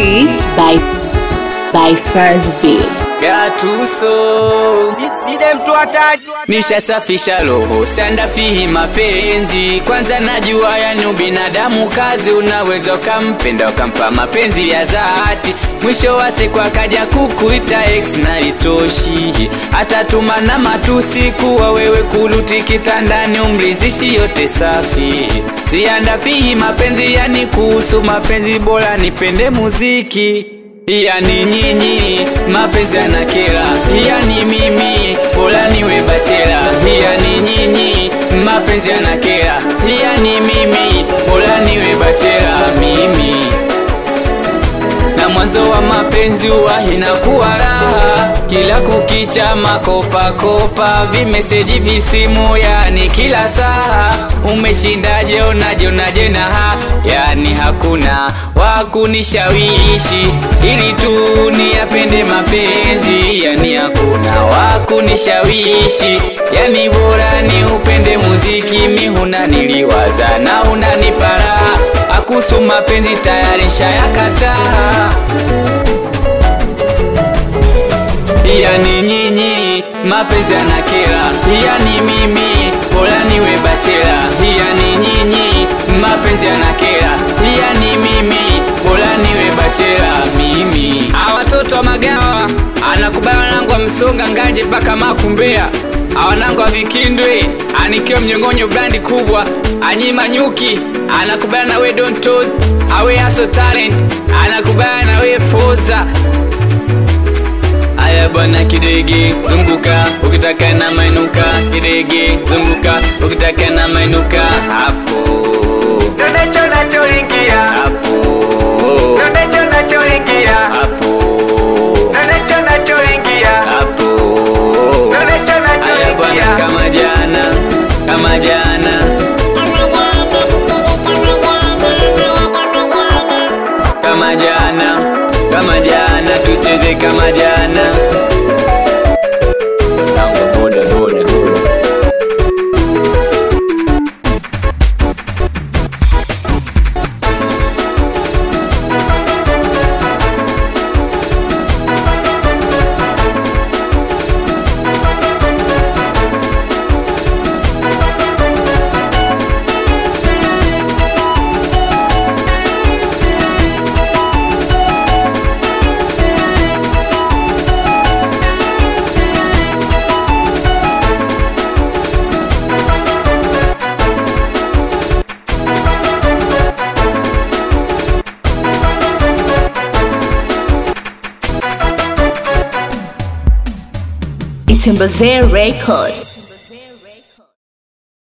Beats by by First Beat. Gatuso nishasafisha roho sandafihi mapenzi kwanza najua yani ubinadamu kazi unaweza ukampenda ukampa mapenzi ya dhati mwisho wa siku akaja kukuita ex na itoshi atatuma na matusi kuwa wewe kuluti kitandani umrizishi yote safi siandafihi mapenzi yani kuhusu mapenzi bora nipende muziki yani nyinyi mapenzi yanakera yani mimi bora niwe bachela yani nyinyi mapenzi yanakera yani mimi bora niwe bachela mimi na mwanzo wa mapenzi huwa inakuwa raha kila kukicha makopakopa vimeseji visimu yani kila saa umeshindaje unaje unaje na ha yani hakuna wakunishawishi ili tu niyapende mapenzi yani hakuna wakunishawishi yani bora ni upende muziki mihuna niliwaza na unanipara akusu mapenzi tayari shayakataa yani nyinyi mapenzi yanakera yani mimi bora niwe bachela yani nyinyi mapenzi yanakera yani mimi bora niwe bachela mimi awatoto wa magawa anakubali wanangu wa msonga ngaje mpaka makumbea awanangu wa vikindwe anikiwa mnyongonyo brandi kubwa anyima nyuki anakubali na we don't toes awe aso talent anakubali na we foza Aya bwana kidege zunguka ukitaka na mainuka kidege zunguka ukitaka na mainuka hapo Ndonecho nachoingia hapo Ndonecho nachoingia hapo Ndonecho nachoingia hapo Ndonecho Aya bwana nachoingia kama jana kama jana kama jana kama jana tucheze kama jana Tango boda boda It's Mbazee Record.